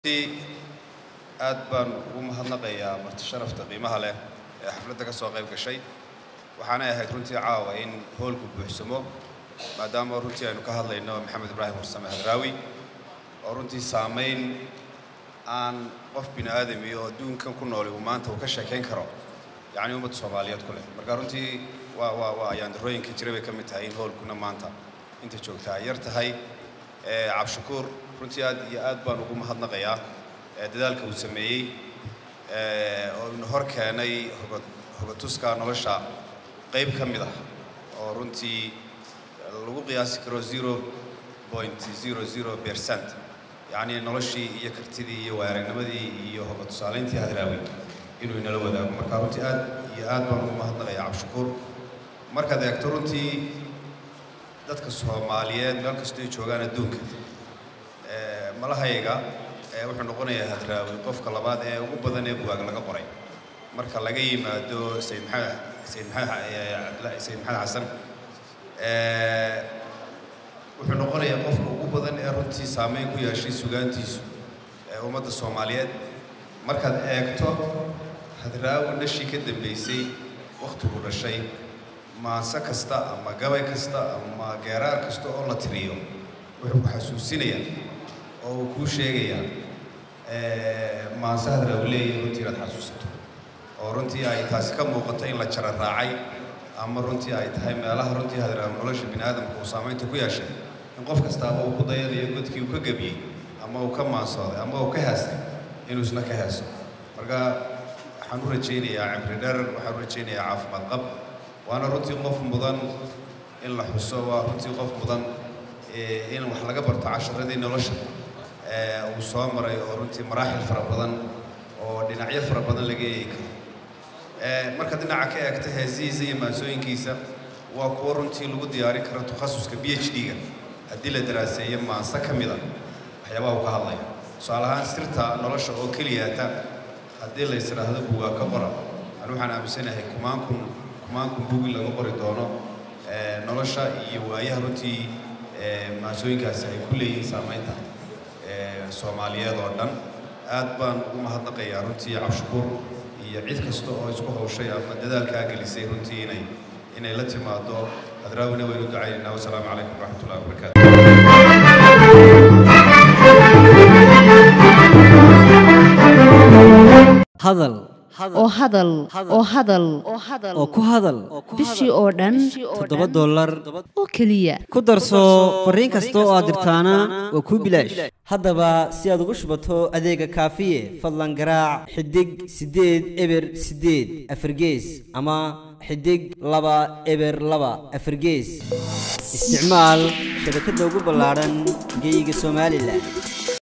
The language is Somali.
aad baan ugu mahadnaqayaa marti sharafta qiimaha leh ee xafladda ka soo qayb gashay waxaanay ahayd runtii caawa in hoolku buuxsamo maadaama runtii aynu ka hadlayno maxamed ibraahim warsame hadraawi oo runtii saamayn aan qof bini aadami oo adduunkan ku nooli uu maanta uu ka sheekayn karo yacni ummadda soomaaliyeed ku leh marka runtii waa waa waa ayaandarooyinka jira bay ka mid tahay in hoolkuna maanta inta joogta ay yar tahay cabshakuur runtii aad iyo aad baan ugu mahadnaqayaa dadaalka uu sameeyey oo ina hor keenay hogatuska nolosha qayb ka mid ah oo runtii lagu qiyaasi karo zero point zero zero percent yacni noloshii iyo kartidii iyo waaraagnimadii iyo hogatusaalayntii hadraawi inuu inala wadaago marka runtii aad iyo aad baan ugu mahadnaqayaa cabshakuur markaad eegto runtii dadka soomaaliyeed meel kastoo ay joogaan adduunka malahayga wuxuu noqonayaa hadraawi qofka labaad ee ugu badan ee bugaag laga qoray marka laga yimaado sayid maxamed sayid maxamed sayid maxamed xasan wuxuu noqonayaa qofka ugu badan ee runtii saameyn ku yeeshay sugaantiisu ee ummadda soomaaliyeed markaad eegto hadraawi dhashii ka dambeysay wakhtigu dhashay maanse kasta ama gabay kasta ama geeraar kasta oo la tiriyo wuxuu ku xasuusinayaa oo uu kuu sheegayaa maanse hadraawi leeyahay runtii inaad xasuusato oo runtii ay taasi ka muuqato in la jara raacay ama runtii ay tahay meelaha runtii hadraawi nolosha bini aadamka uu saamaynta ku yeeshay in qof kastaaba uu ku dayanayo godkii uu ka gebiyey ama uu ka maansooday ama uu ka heestay inuu isna ka heeso marka waxaan u rajaynayaa cimri dheer waxaan u rajaynayaa caafimaad qab waana runtii qof mudan in la xuso waa runtii qof mudan in wax laga barto casharadii nolosha uu soo maray oo runtii maraaxil fara badan oo dhinacyo fara badan laga eegi karo marka dhinaca ka eegta heesihiisa iyo maansooyinkiisa waa kuwo runtii lagu diyaarin karo takhasuska b h d-ga haddii la daraaseeyo maanse ka mida waxyaabaha uu ka hadlaya tusaale ahaan sirta nolosha oo keliyaata haddii la ysidhaahdo bugaa ka qora ani waxaan aaminsanahay kumaankun kumaankun bugi laga qori doono nolosha iyo waayaha runtii maansooyinkaasi ay ku leeyihiin saamaynta soomaaliyeed oo dhan aad baan ugu mahadnaqayaa runtii cabshakuur iyo cid kasta oo isku hawshay ama dadaalkaa gelisay runtii inay inay la timaado hadraawina waynu ducaynaynaa wasalaamu calaykum waraxmatullahi wabarakaatu hadal oo hadal oo hadal oo ku hadal bishii oo dhan toddoba dollar oo keliya ku darso fariin kasta oo aad dirtaana waa kuu bilaash haddaba si aad ugu shubato adeega kaafiye fadlan garaac xidig siddeed eber siddeed afargees ama xidig laba eber laba afargees isticmaal shabakadda ugu ballaadhan geyga somalilan